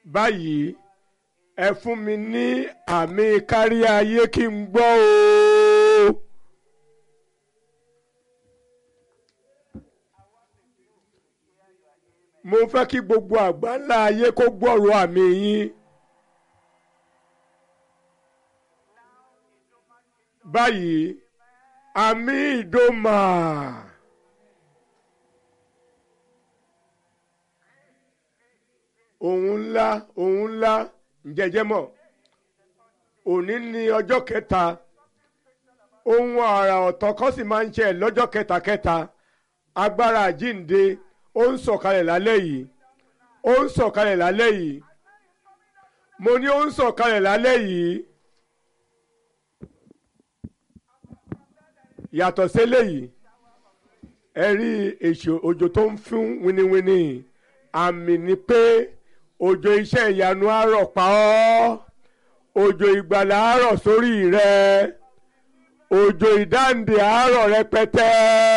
báyìí ẹ fún mi ní àmì kárí ayé kí n gbọ́ o. mo fẹ́ kí gbogbo àgbáńlá ayé kó gbọ́rọ̀ àmì yín. báyìí àmì ìdòmà. ohun ńlá ohun ńlá ǹjẹ́jẹ́ mọ̀ òní ni ọjọ́ kẹta ohun àrà ọ̀tọ̀ kan sì máa ń ṣe lọ́jọ́ kẹtàkẹta agbára àjínde ó ń sọ̀kalẹ̀ lálẹ́ yìí ó ń sọ̀kalẹ̀ lálẹ́ yìí mo ní ó ń sọ̀kalẹ̀ lálẹ́ yìí yàtọ̀ sílẹ̀ yìí ẹ rí èsì òjò tó ń fún winiwini àmì ni pé òjò iṣẹ́ ìyanu àárọ̀ pa ọ́ òjò ìgbàlà àárọ̀ sórí rẹ òjò ìdáǹdè àárọ̀ rẹpẹtẹ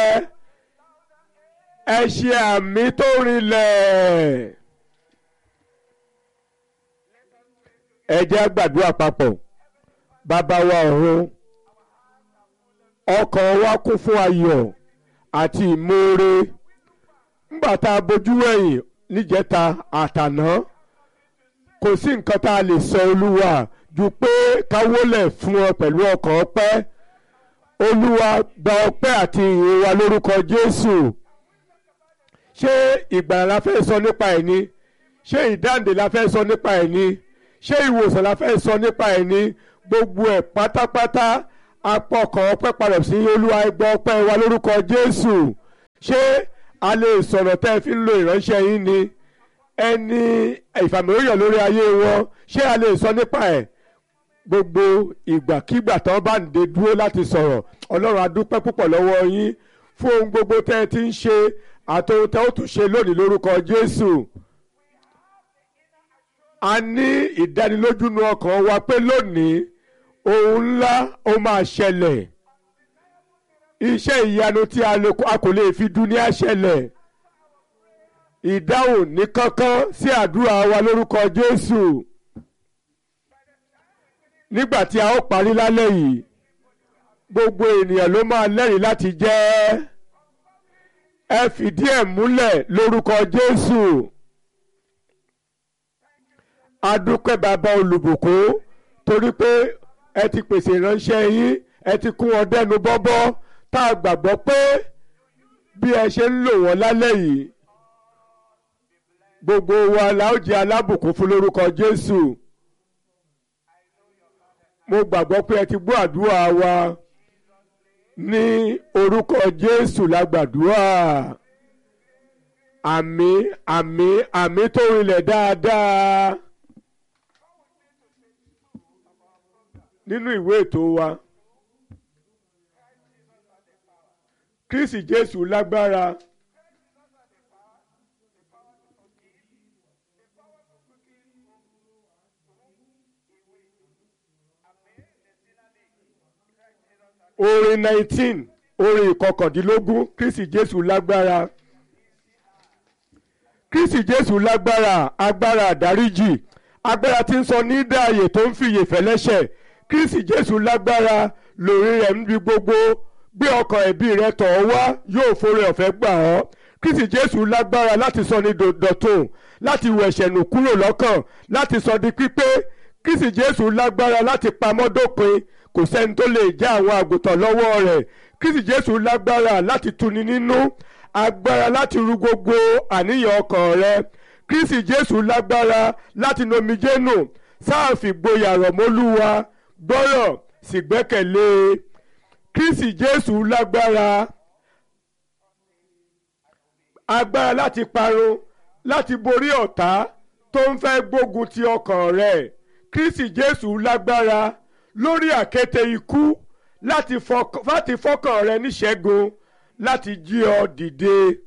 ẹ ṣe àmì tó rinlẹ̀. ẹ jẹ́ á gbàdúrà papọ̀ bàbá wa ọ̀run ọkàn wa kún fún ayọ̀ àti ìmoore ńgbà tá a bojú wẹ̀yìn níjẹta àtàná kò sí nǹkan tá a lè sọ olúwa ju pé ká wólẹ̀ fún ọ pẹ̀lú ọkàn ọpẹ́ olúwa gba ọpẹ́ àti ìyìn wa lórúkọ jésù ṣé ìgbàlà la fẹ́ sọ nípa ẹ̀ ni ṣé ìdáǹdè la fẹ́ sọ nípa ẹ̀ ni ṣé ìwòsàn la fẹ́ sọ nípa ẹ̀ ni gbogbo ẹ̀ pátápátá apọ̀kàn ọpẹ́ padà sí olúwa ẹgbẹ́ ọpẹ́ wa lórúkọ jésù ṣé a lè sọ̀rọ̀ tẹ́ ẹ fi ń lo ìránṣẹ́ yín ni ẹni ìfàmìlóyàn lórí ayé wọn ṣé a lè sọ nípa ẹ̀ gbogbo ìgbàkígbà tí wọ́n bá ń de dúró láti sọ̀rọ̀ ọlọ́run adúpẹ́ púpọ̀ lọ́wọ́ yín fún ohun gbogbo tẹ́ ẹ ti ń ṣe àti ohun tẹ́ ó tún ṣe lónìí lórúkọ jésù a ní ìdánilójú nu ọkàn wa pé lónìí ohun ńlá ó máa ṣẹlẹ̀ iṣẹ́ ìyanu tí a kò lè fi dúníà ṣẹlẹ̀ ìdáhùn ní kánkán sí àdúrà wa lórúkọ Jésù nígbà tí a ó parí lálẹ́ yìí gbogbo ènìyàn ló máa lẹ́rìí láti jẹ́ ẹ fìdí ẹ̀ múlẹ̀ lórúkọ Jésù adúpẹ́ bàbá olùbùkún torí pé ẹ ti pèsè ìránṣẹ́ yín ẹ ti kún wọn dẹnu bọ́bọ́ tá a gbàgbọ́ pé bí ẹ ṣe ń lò wọ́n lálẹ́ yìí gbogbo wa la ó jẹ́ alábùkún fún lórúkọ Jésù mo gbàgbọ́ pé ẹ ti gbọ́ àdúrà wa ní orúkọ Jésù la gbàdúrà àmín àmín àmín tó rinlẹ̀ dáadáa. nínú ìwé ètò wa Kristi Jésù lágbára orin nineteen orin ìkọkàndínlógún Kristi Jésù lágbára Kristi Jésù lágbára agbára àdáríjì agbára tí ń sọ ní dáàyè tó ń fìyè fẹ́lẹ́ṣẹ̀ kristi jésù lágbára lórí rẹ̀ níbi gbogbo gbé ọkàn ẹ̀bí rẹ̀ tọ̀ ọ́ wá yóò forí ọ̀fẹ́ gbà ọ́ kristi jésù lágbára láti sọ ní dọ̀tun láti wọ ẹ̀ṣẹ̀ nù kúrò lọ́kàn láti sọ di pípé kristi jésù lágbára láti pamọ́ dópin kò sẹ́ni tó lè já àwọn àgùntàn lọ́wọ́ rẹ̀ kristi jésù lágbára láti tuni nínú agbára láti ru gbogbo àníyàn ọkàn rẹ̀ kristi jésù lágbára láti nomijé nù sáà fìgboyà rọ̀ mọ́lúwa gbọ́rọ̀ sì gbẹ́kẹ̀lé kristi jésù lágbára agbára láti parun láti borí ọ̀tá tó ń fẹ́ gbógun ti ọkàn rẹ̀ kristi jésù lágbára lórí àkéte ikú láti fọkàn rẹ̀ níṣẹ́gun láti jí ọ dìde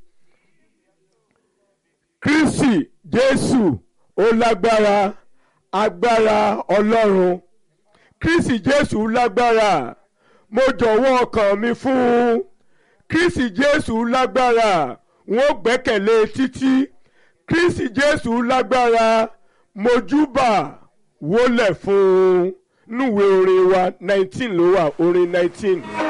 kristi jésù ó lágbára agbára ọlọ́run kristi jésù lágbára mo jọ̀wọ́ ọkàn mi fún un kristi jésù lágbára wọn gbẹ́kẹ̀lé títí kristi jésù lágbára mojúbà wólẹ̀ fún un núwèé orin wa nineteen ló wà orin nineteen.